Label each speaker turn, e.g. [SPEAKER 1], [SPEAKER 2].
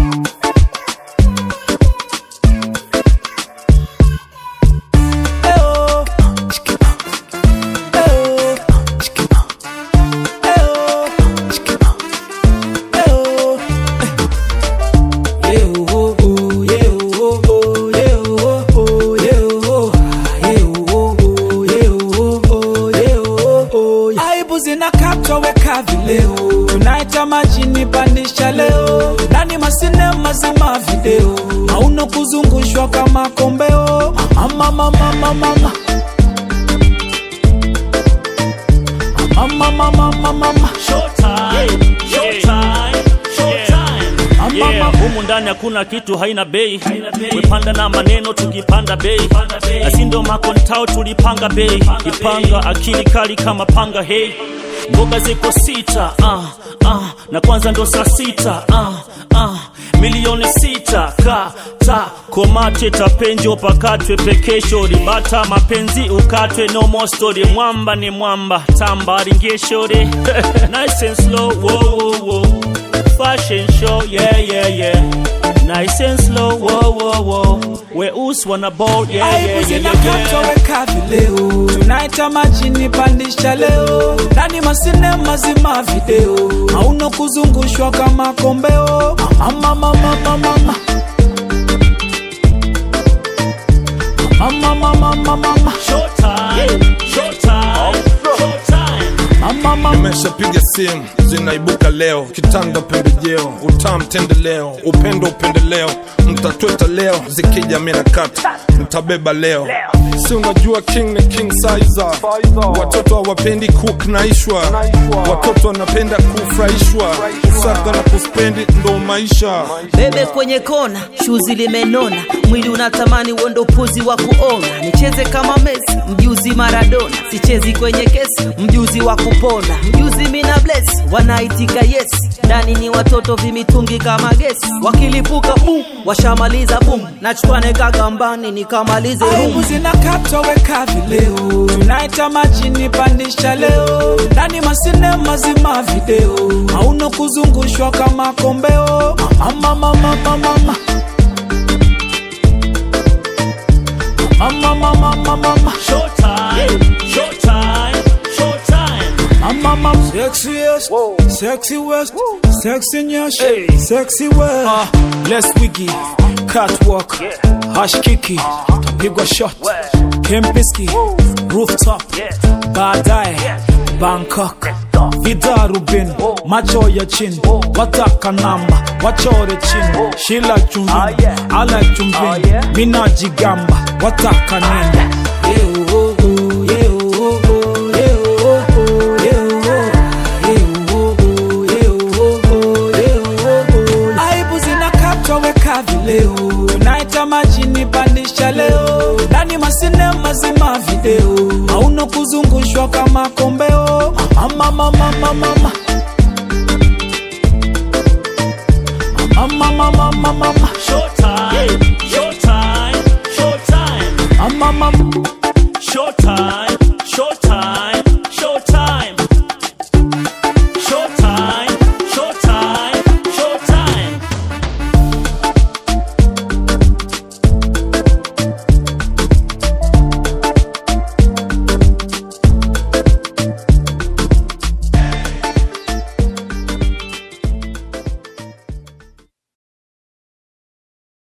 [SPEAKER 1] Eyo. Eyo. Eyo. Eyo. Yeah, oh, oh, yeah, oh, oh, yeah, oh, oh, yeah, oh, ah, yeah, oh, oh, yeah, oh, oh, yeah, oh, oh, yeah. Aibu zinakatwa weka vileo, tunaita majini pandisha leo, ndani masinema zima video, hauna kuzungushwa kama kombeo. Mama, mama, mama, mama. Mama, mama, mama, mama.
[SPEAKER 2] Showtime, showtime, showtime.
[SPEAKER 1] Mama,
[SPEAKER 2] Yeah,
[SPEAKER 1] mama.
[SPEAKER 2] humu ndani hakuna kitu haina bei wepanda na maneno tukipanda bei asi ndo makontao tulipanga bei ipanga akili kali kama panga hei mboga ziko sita ah, ah, na kwanza ndo saa sita ah, ah, milioni sita kata komate tapenjo pakatwe pekesho ribata mapenzi ukatwe no more story mwamba ni mwamba tamba ringeshore nice and slow whoa, whoa, whoa. fashion show, yeah, yeah, yeah. Nice and slow, whoa, whoa, whoa. Weusi wana ball, yeah, yeah,
[SPEAKER 1] Aibu
[SPEAKER 2] yeah,
[SPEAKER 1] zinakatwa
[SPEAKER 2] yeah.
[SPEAKER 1] weka vileo, tunaita majini pandisha leo, ndani masinema zima video, hauna kuzungushwa kama kombeo. Mama, mama, mama, mama. Mama, mama, mama, mama.
[SPEAKER 2] Showtime, showtime, showtime.
[SPEAKER 1] Mama, mama.
[SPEAKER 3] Nimeshapiga simu zinaibuka leo, kitanda pembejeo, utam tendeleo, upendo upendeleo, mtatweta leo, zikija mina kata, mtabeba leo. Si unajua king ni king sizer, watoto hawapendi kuknaishwa, watoto wanapenda kufurahishwa, kusaga na kuspendi ndo maisha.
[SPEAKER 4] bebe kwenye kona shuzi limenona mwili unatamani uondo upuzi wa kuona nicheze kama mesi mjuzi maradona sichezi kwenye kesi mjuzi wa kupona mjuzi mina bless wanaitika yes ndani ni watoto vimitungi kama gesi wakilipuka bum washamaliza bum nachukwane kagambani nikamalize
[SPEAKER 1] Aibu
[SPEAKER 4] rum
[SPEAKER 1] zinakatwa weka vileo, tunaita majini pandisha leo, ndani masinema zima video, hauna kuzungushwa kama kombeo. Mama, mama, mama, mama. Mama, mama, mama, mama.
[SPEAKER 2] Showtime, showtime, showtime.
[SPEAKER 1] Mama, mama. Sexiest, sexy west, sexy nyash, sexy west. Uh, less wiggy, catwalk, hash kiki, tapigwa shot, Kempiski, rooftop, baadaye Bangkok, Vida Rubin, macho ya chini, wataka namba, wachore chini, shila chumvi, ala chumvi, mina jigamba, wataka nini? Yeah, oh, oh, yeah, oh, oh, yeah, oh, oh, yeah, oh, oh. Aibu zinakatwa weka vileo, tunaita majini pandisha leo, ndani masinema zima video, hauna kuzungushwa kama kombeo. Mama, mama, mama, mama.